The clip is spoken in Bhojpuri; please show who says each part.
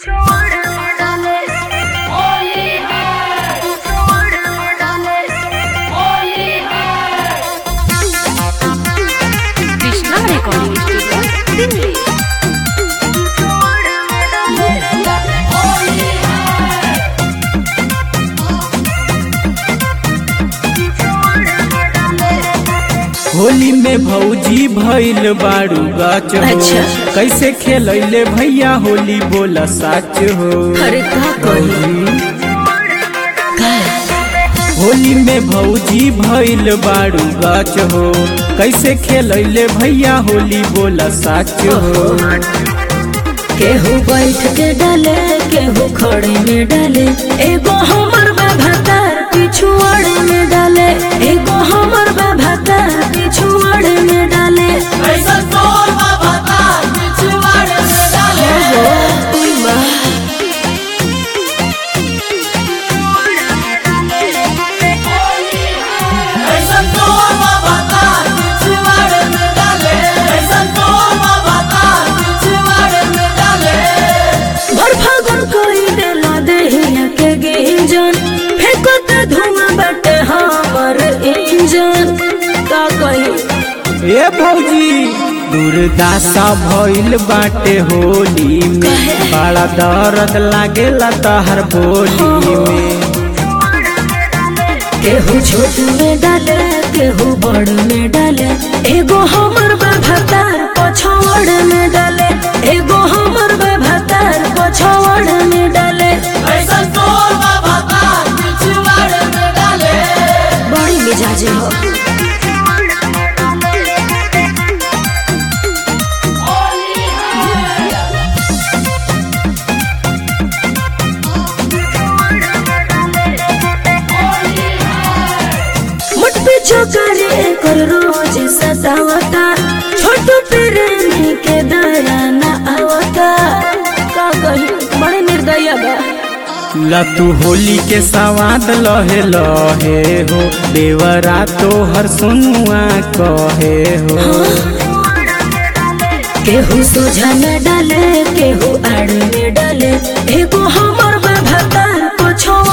Speaker 1: कृष्णा रिकॉर्डिंग स्टूडियो दिल्ली
Speaker 2: होली में भौजी भइल बारू गाच हो
Speaker 3: अच्छा।
Speaker 2: कैसे खेलैले भैया होली बोला साच हो
Speaker 3: अरे का कही
Speaker 2: होली में भौजी भइल बारू गाच हो कैसे खेलैले भैया होली बोला साच हो
Speaker 3: केहू बैठ के डाले केहू खड़े में डाले एगो हमर बाभातार पिछुआड़ में डाले एगो हमर बाभातार पिछुआड़ में डाले ओहो, उई बा। भर फागुन कोई देला देहिया के गिंजन फेंकत धुआं बटे हमर इंजन का कही
Speaker 2: ए भौजी दुर्दासा भइल बाटे होली में बड़ा दर्द लागेला तहर बोली में
Speaker 3: केहू छोट में डाले केहू बड़ में डाले एगो हमर बाभातार पछौड़ में डाले एगो हमर बाभातार पछौड़ में डाले बड़ी मिजाज हो मुठ पे चौकारी कर रोज सतावता छोटू प्रेमी के दया न आवता का कही बड़े निर्दया बा
Speaker 2: लतू होली के सवाद लहे लहे हो देवरा तो हर सुनुआ कहे हो
Speaker 3: केहू सोझा में डाले केहू आड़ में डाले एगो हमर बाभातार पछौड़